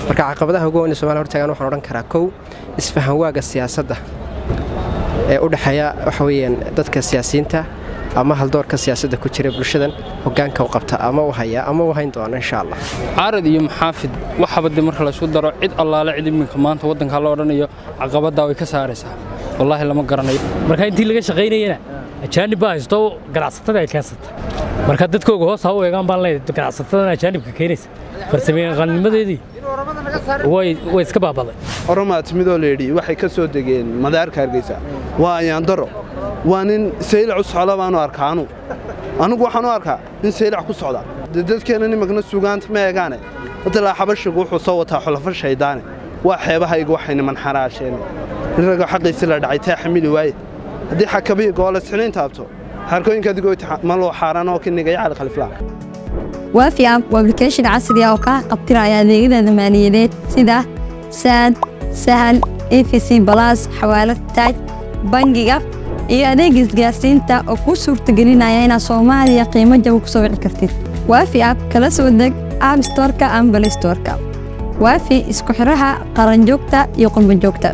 marka caqabadaha ugu weyn ee somalia hortaagan waxaan odhan karaa kow isfahan waaga siyaasadda ee u dhexeeya waxa weeyaan dadka siyaasiyiinta ama haldoorka siyaasadda ku jira bulshadan hogaanka u qabta ama u haya ama u hayn doona insha allah caarad iyo maxaafid waxaba de marka laysku daro cid allaale cid iminka maanta waddanka la odhanayo caqabaddaa way ka saaraysaa wallaahi lama garanayo marka intii laga shaqaynayana ajaanib baa haysto ganacsatada ay keensata marka dadkooga hoos ha u eegaan baan leeyahay ganacsatadan ajaanibka keenaysa farsamayaqaanimadeedii way way iska baabaday oromaa timidoo layidhi waxay ka soo degeen madaarka hargeysa waa ayaandaro waa nin saylac u socda baanu arkaa anu anugu waxaan u arkaa nin saylac ku socda dee dadkeenna nimankna sugaanta ma eegaane wadalaa xabashigu wuxuu soo wataa xulafo shaydaane waa xeebahayga waxay niman xaraasheen nin ragoo xaqiisi la dhacay taa xamili waaye haddii xakabiya goolasxinayn taabto xarkooyinka adigoo maloo xaaraan oo kinigaya cali khaliflaan waafi app waa application casri ah oo kaa qabtiraya adeegyada maaliyadeed sida saad sahal efc balas xawaalad taaj bangiga iyo adeeg isgaarsiinta oo kuu suurtagelinaya inaad soomaaliya qiimo jaba ku soo wici kartid waafi app kala soo deg app storka ama balay storka waafi isku xiraha qaranjoogta iyo qurbanjoogta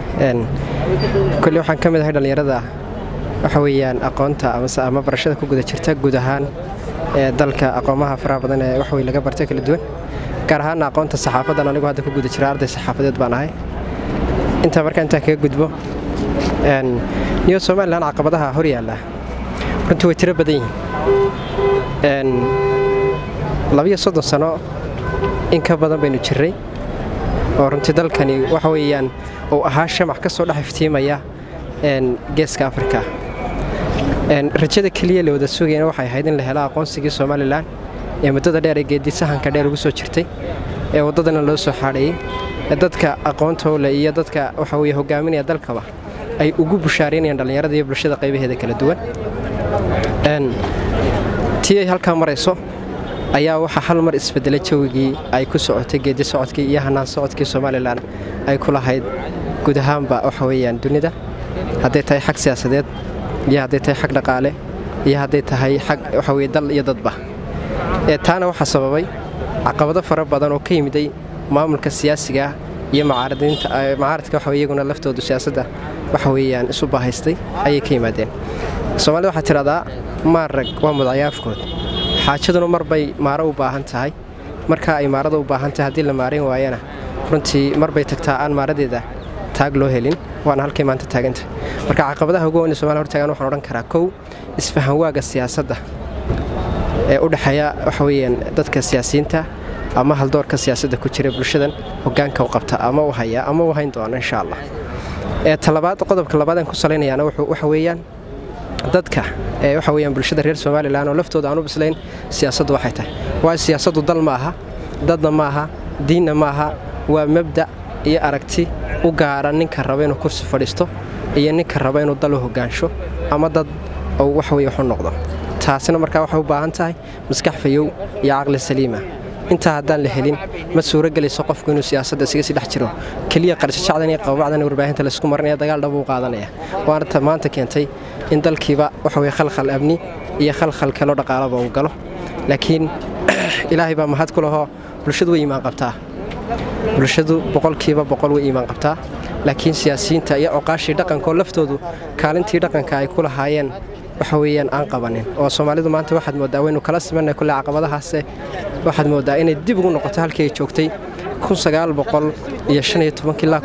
koley waxaan ka mid ahay dhallinyarada waxa weeyaan aqoonta amase ama barashada ku guda jirta guud ahaan ee dalka aqoomaha faraha badan ee wax wey laga bartay kala duwan gaar ahaana aqoonta saxaafadan anigu hadda ku guda jira arday saxaafadeed baan ahay intaa markaa intaan kaga gudbo niyo somalilan caqabadaha hor yaalla runtii way tiro badan yihiin labiyo soddon sano in ka badan baynu jirray oo runtii dalkani waxa weeyaan uu ahaa shamac ka soo dhex iftiimaya geeska afrika rajada keliya la wada sugayana waxay ahayd in la helo aqoonsigii somalilan ee muddada dheer ee geeddi sahanka dheer ugu soo jirtay ee waddadana loo soo xaadhayey ee dadka aqoontowle iyo dadka waxa weye hogaaminaya dalkaba ay ugu bushaaraynayaan dhallinyarada iyo bulshada qaybaheeda kala duwan tii ay halkaa marayso ayaa waxaa hal mar isbedelay jawigii ay ku socotay geeddi socodkii iyo hanaan socodkii somalilan ay ku lahayd guud ahaanba waxa weeyaan dunida hadday tahay xag siyaasadeed iyo hadday tahay xag dhaqaale iyo hadday tahay xag waxa weye dal iyo dadba ee taana waxaa sababay caqabado fara badan oo ka yimiday maamulka siyaasiga ah iyo macaaradka waxa iyaguna laftoodu siyaasadda waxa weeyaan isu baahaystay ayay ka yimaadeen soomaalida waxaa tidhahdaa maarag waa mudcayaafkood xaajaduna mar bay maaro u baahan tahay markaa ay maarada u baahan tahay haddii la maarayn waayana runtii mar bay tagtaa aan maaradeeda taag loo helin waana halkay maanta taaganta marka caqabadaha ugu weyn ee somalia hortaagan waxaan odhan karaa kow isfahan waaga siyaasadda ee u dhexeeya waxa weeyaan dadka siyaasiyiinta ama haldoorka siyaasadda ku jira bulshadan hogaanka u qabta ama u haya ama u hayn doona insha allah ee talabaad qodobka labaad aan ku salaynayaana waxa weeyaan dadka ee waxa weeyaan bulshada reer somalilan oo laftooda aan u bislayn siyaasaddu waxay tahay waayo siyaasaddu dal ma aha dadna ma aha diinna ma aha waa mabda' iyo aragti u gaara ninka raba inuu kursi fadhiisto iyo ninka raba inuu dal u hogaansho ama dad uu wax weye waxu noqdo taasina markaa waxay u baahan tahay maskax fayow iyo caqli saliima intaa haddaan la helin ma suuro gelayso qofku inuu siyaasadda isaga sii dhex jiro keliya qarshashacdan iyo qababacdan warbaahinta laysku marinaya dagaal dhab uu qaadanaya waana maanta keentay in dalkiiba waxa weye khalkhal amni iyo khalkhal kaloo dhaqaalaba uu galo laakiin ilaahay baa mahad ku lahoo bulshadu way iimaan qabtaa bulshadu boqolkiiba boqol way iimaan qabtaa laakiin siyaasiyiinta iyo coqaashii dhaqankaoo laftoodu kaalintii dhaqanka ay ku lahaayeen waxa weeyaan aan qabanin oo soomaalidu maanta waxaad mooddaa waynu kala simanay kulle caqabadahaase waxaad mooddaa inay dib ugu noqoto halkii ay joogtay ilaa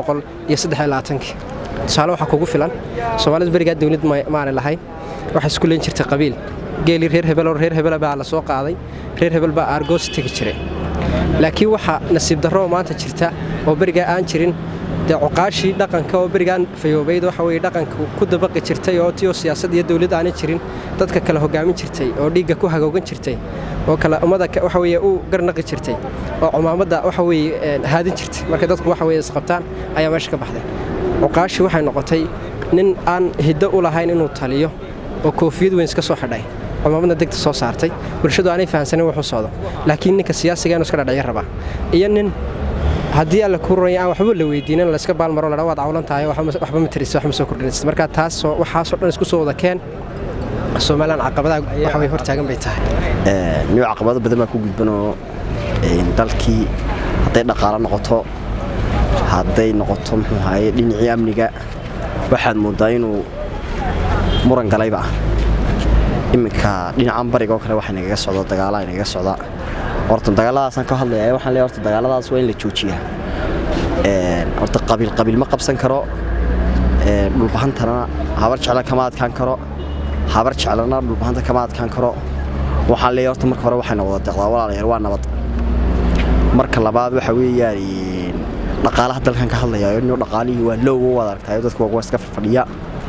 tusaale waxaa kugu filan soomaalidu berigaa dawlad maana lahayn waxay isku leen jirtay qabiil geelii reer hebeloo reer hebela baa la soo qaaday reer hebel baa aargoos tegi jiray laakiin waxaa nasiib darroo maanta jirta oo berigaa aan jirin dee cuqaashii dhaqanka oo berigaan fayoobayd waxa weye dhaqanka ku dabaqi jirtay oo tiyoo siyaasad iyo dawlad aanay jirin dadka kale hogaamin jirtay oo dhiigga ku hagoogan jirtay oo kale ummada waxa weye u garnaqi jirtay oo cumaamadda waxa weye haadin jirtay markay dadku waxa weye isqabtaan ayaa meesha ka baxday cuqaashii waxay noqotay nin aan hiddo u lahayn inuu taliyo oo koofiyad weyn iska soo xidhay cumaamadna degta soo saartay bulshadu aanay fahansanin wuxuu socdo laakiin ninka siyaasiga inuu iska dhadhacyo rabaa iyo nin haddii alla kuu ruraya aan waxba la weydiinin layska baalmaro ladha waad cawlan tahay waxba ma tirisa waxma soo kordhinaysid marka taasoo waxaasoo dhan isku soo wada keen somalilan caqabadaha waxa way hortaagan bay tahay niyo caqabado badan baa ku gudbanoo dalkii hadday dhaqaalo noqoto hadday noqoto muxuu ahaye dhinacii amniga waxaad mooddaa inuu muran galayba ah iminka dhinacan bariga oo kale waxaa nagaga socda dagaala nagaga socda horta dagaaladaasaan ka hadlaya waxaan leeyahay horta dagaaladaas waa in la joojiyaa horta qabiil qabiil ma qabsan karo dhulbahantana habar jecla kama adkaan karo habar jeclana dhulbahanta kama adkaan karo waxaan leeyahay horta marka hore waxayna wada deqdaa walaalayaal waa nabad marka labaad waxa weeyaan dhaqaalaha dalkan ka hadlaya inuu dhaqaalihii waa lowga waad aragtayo dadku waa iska fadhiya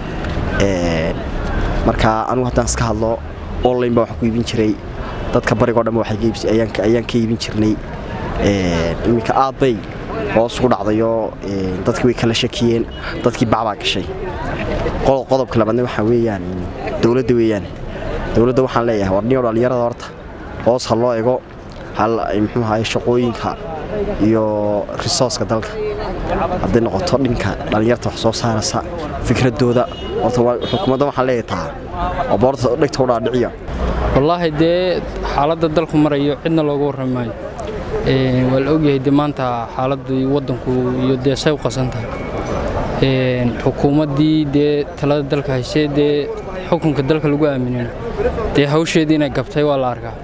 marka anugu haddaan iska hadlo online baa wax ku iibin jiray dadka barigoo dhan ayaan ka iibin jirnay iminka aad bay hoos ugu dhacdayoo dadkii way kala shakiyeen dadkii bacbaa gashay qodobka labaadna waxaa weeyaan dowladda weeyaan dowladda waxaan leeyahay warniyo dhallinyarada horta hoos ha loo ego muxuu ahaye shaqooyinka iyo risooska dalka hadday noqoto dhinka dhallinyarta wax soo saaraysa fikradooda horta xukuumadda waxaan leeyahay taa oo boorta dhegta u dhaadhiciya wallaahi dee xaaladda dalku marayo cidna looga warrami maayo waa la ogyahay dee maanta xaaladii waddanku iyo dee say u qasan tahay xukuumaddii dee talada dalka haysee dee xukunka dalka lagu aaminina dee hawsheedii inay gabtay waa la arkaa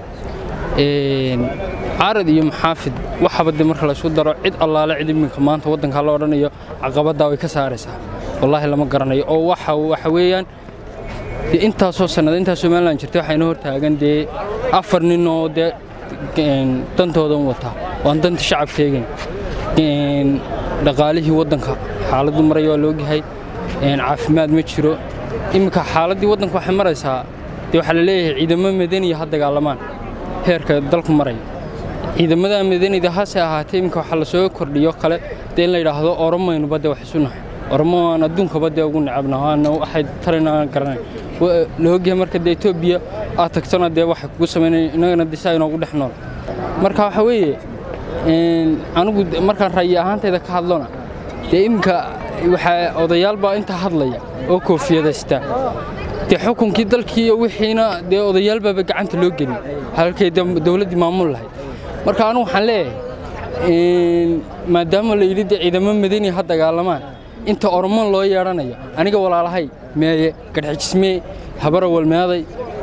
caarad iyo maxaafid waxaba dee marka laysu daro cid allaale cid iminka maanta waddankaa la odhanayo caqabaddaa way ka saaraysaa wallaahi lama garanayo oo waxa waxa weeyaan dee intaasoo sannada intaas somalilan jirtay waxayna hor taagan dee afar nin oo dee dantoodan wataa waan danta shacabka eegayn dhaqaalihii waddanka xaaladdu maraya waa laogyahay caafimaad ma jiro iminka xaaladdii waddanka waxay maraysaa dee waxaa la leeyahay ciidamo madaniya ha dagaalamaan heerka dalku maraya ciidamada madanida hase ahaatee iminka waxaa la soo kordhiyo kale dee in la yidhaahdo oromaynuba dee wax isu nahay oromo aan adduunkaba dee ugu necabna waana waxay tarayna aan garanay la ogyahay marka dee etoobiya aad tagtona dee waxay kugu samaynaya innagana disa inoogu dhex nool marka waxa weeye anigu markaan ra'yi ahaantayda ka hadlona dee iminka waxaa odayaal baa intaa hadlaya oo koofiyadaysta dee xukunkii dalkii iyo wixiina dee odayaal baaba gacanta loo gelin halkay dowladdii maamul lahayd marka anigu waxaan leeyahay maadaama la yidhi dee ciidamo madani ha dagaalamaan inta orman loo yeedhanayo aniga walaalahay meeye gadhxijismee habarawalmeeday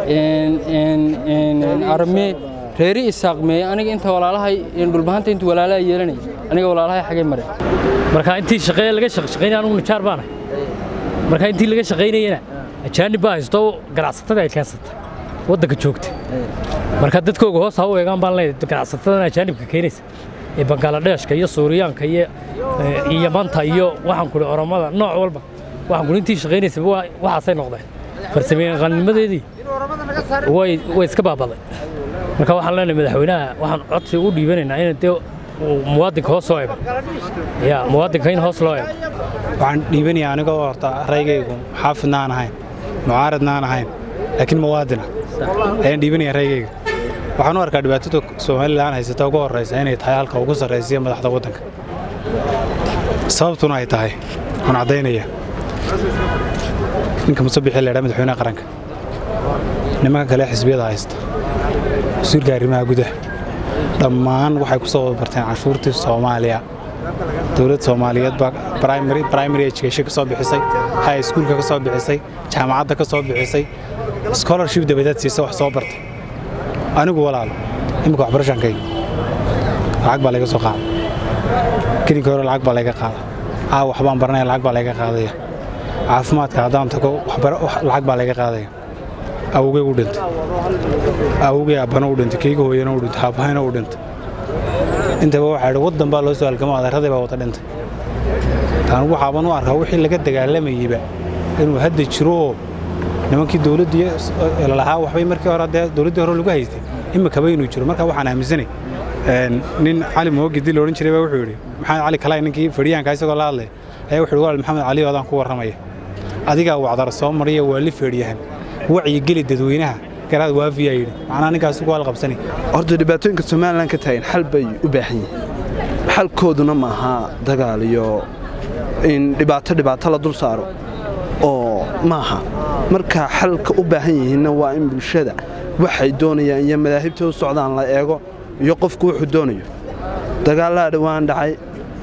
aramee reeri isaaq meeye aniga inta walaalahay dhulbahanta intu walaalaha yeelanaya aniga walaalahay xagay mare marka intii shaqeeye laga shaqeynaya anugu nijaar baanahay marka intii laga shaqaynayana ajaanib baa haysto ganacsatada ay keensata waddanka joogta marka dadkooga hoos ha u eegaan baan leeyahay ganacsatadan ajaanibka keenaysa ee bangaaladheeshka iyo suuriyaanka iyo yamanta iyo waxaan kuli oromada nooc walba waxaan kuli intii shaqaynaysa waxaasay noqdeen farsamayaqaannimadeedii way iska baabaday marka waxaan leenahay madaxweynaha waxaan codsi u dhiibanaynaa in dee muwaadinka hoos loo eego ya muwaadinka in hoos loo eego waxaan dhiibanayaa anigoo horta raygaygu xaafidna aan ahayn mucaaradna aan ahayn laakiin muwaadina ayaan dhiibanayaa raygayga waxaan u arkaa dhibaatada somalilan haysata ugu horraysa inay tahay halka ugu sarraysiya madaxda waddanka sababtuna ay tahay waan caddaynaya ninka musabixi laydhaa madaxweynaha qaranka nimanka kale xisbiyada haysta wasiirka arrimaha gudaha dhammaan waxay ku soo barteen canshuurtii soomaaliya dowladda soomaaliyeed baa primary education ka soo bixisay high schoolka ka soo bixisay jaamacadda ka soo bixisay scholarship dabadeed siisa wax soo bartay anigu walaalo imika waxbarashaankayga lacag baa layga soo qaada gelinka hore lacag baa layga qaada caawa waxbaan baranaya lacag baa layga qaadaya caafimaadka haddaan tago lacag baa layga qaadaya awogey u dhintay awogey abbana u dhintay keyga hooyana u dhintay aabahayna u dhintay intaba waxaa idhi waddan baa loo soo halgamo adeeraday baa wada dhintay taan waxaaban u arkaa wixii laga dagaalamayeyba inuu hadda jiro oo nimankii dowladdii lahaa waxbay markii hore dee dowladdii hore lagu haystay imikaba inuu jiro marka waxaan aaminsanay nin cali moogidi la odhan jiray baa wuxuu yidhi maxamed cali kalay ninkii fadhiyaanka isagoo la hadlaya ayaa wuxuu yidhi walaal maxamed cali odaan ku warramaya adigaa wacdar soo mariya waa li feedhiyahan wacyi geli dadweynaha garaad waafiyaa yidhi macnaa ninkaas ku halqabsanay horta dhibaatooyinka somalilan ka taagan xal bay u baahan yihiin xalkooduna ma aha dagaal iyo in dhibaato dhibaato la dul saaro oo maaha marka xalka u baahan yihiinna waa in bulshada waxay doonayaan iyo madaahibta u socdaan la eego iyo qofku wuxuu doonayo dagaallaa dhowaan dhacay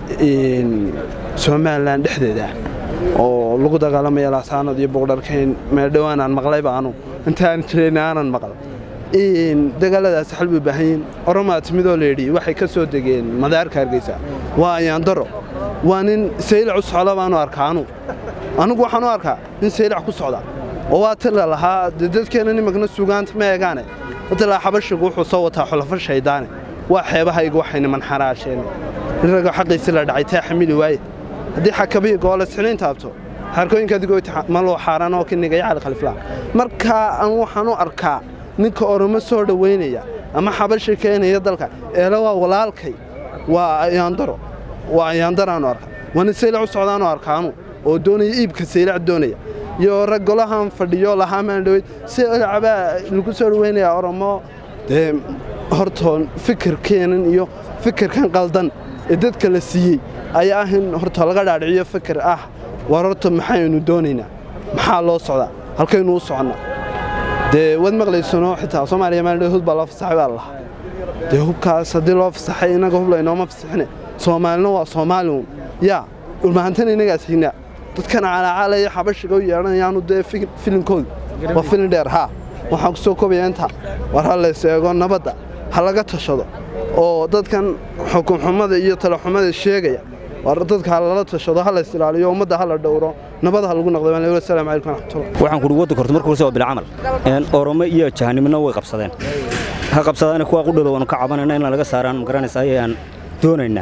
somalilan dhexdeeda oo lagu dagaalamaya laasaanad iyo boqdharkayn meel dhowaan aan maqlayba anu intaan jirayna aanan maqal dagaaladaas xal bay baahan yihiin oromaa timidoo layidhi waxay ka soo degeen madaarka hargeysa waa ayaandaro waa nin saylac u socda baanu arkaa anu anugu waxaan u arkaa nin saylac ku socda oo waa tila lahaa dee dadkeenna nimankna sugaanta ma eegaane watalaa xabashigu wuxuu soo wataa xulafo shaydaane waa xeebahayga waxay niman xaraasheen nin ragoo xaqiisi la dhacay taa xamili waaye haddii xakabihi goole sixniin taabto xarkooyinka adigoo maloo xaaraan oo kinigaya cali khaliflaa markaa aan waxaan u arkaa ninka oromo soo dhowaynaya ama xabashi keenaya dalka eele waa walaalkay waa ayaandaro waa ayaandaraanu arka waa nin saylac u socdaanu arkaanu oo doonaya iibka saylac doonaya iyo rag golahan fadhiyo lahaamaan dhoweyd saylacbaa lagu soo dhowaynayaa oromo dee hortoon fikirkeenan iyo fikirkan qaldan ee dadka la siiyey ayaa ah in horta laga dhaadhiciyo fikir ah war horta maxaynu doonaynaa maxaa loo socdaa halkaynu u soconnaa dee waad maqlaysano xitaa soomaaliya maaldhe hud baa loo fasaxay baa lahaa dee hubkaas haddii loo fasaxay innaga hub laynooma fasaxine soomaalina waa soomaaliun yaa dhulmahantana innagaas hignaa dadkan calaacaalaya xabashiga u yeedhanayaanu dee filinkooda waa filin dheer haa waxaan ku soo kobaya intaa war ha lays eego nabadda ha laga tashado oo dadkan xukunxumada iyo talaxumada sheegaya war dadka ha lala tashado ha lays ilaaliyo ummadda ha la dhowro nabad ha lagu noqdo assalaamu calaykum waraxmatullah waxaan kuhi waddanka horta markuu soo bilcamal oromo iyo jahanimina way qabsadeen ha qabsadaan kuwa qudhooda waanu ka cabanayna in laga saaraan magaranaysa ayaan doonaynaa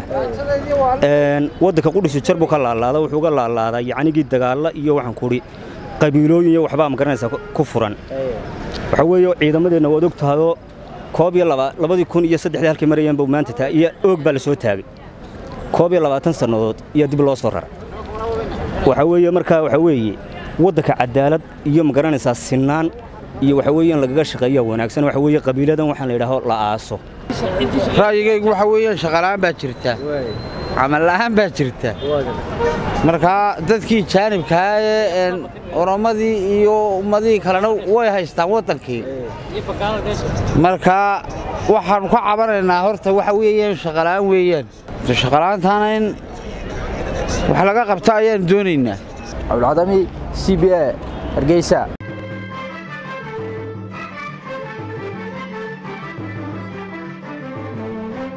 waddanka qudhisu jar buu ka laalaada wuxuu ga laalaadaa yacnigii dagaalla iyo waxaan kuhi qabiilooyin iyo waxbaa magaranaysa ku furan waxaa weeye ciidamadeenna waad og tahayoo koob iyo labadii kun iyo saddexdii halkay marayeen buu maanta taa iyo oog baa la soo taagay koob iyo labaatan sannadood iyo dib loo soo raray waxaa weeye markaa waxaa weeye waddanka cadaalad iyo magaranaysaa sinaan iyo waxaa weeye in lagaga shaqeeya wanaagsan waxaa weeye qabiiladan waxaan la yidhaaho la aaso ra'yigaygu waxaa weeyaan shaqala'aan baa jirta camalla'aan baa jirta markaa dadkii jaanibkaa ee oromadii iyo ummadihii kalena way haystaan waddankii markaa waxaannu ka cabanaynaa horta waxa weeyaan shaqala'aan weeyaan shaqala'aantaana in wax laga qabto ayaan doonaynaa cabdulcadami c b a hargeysa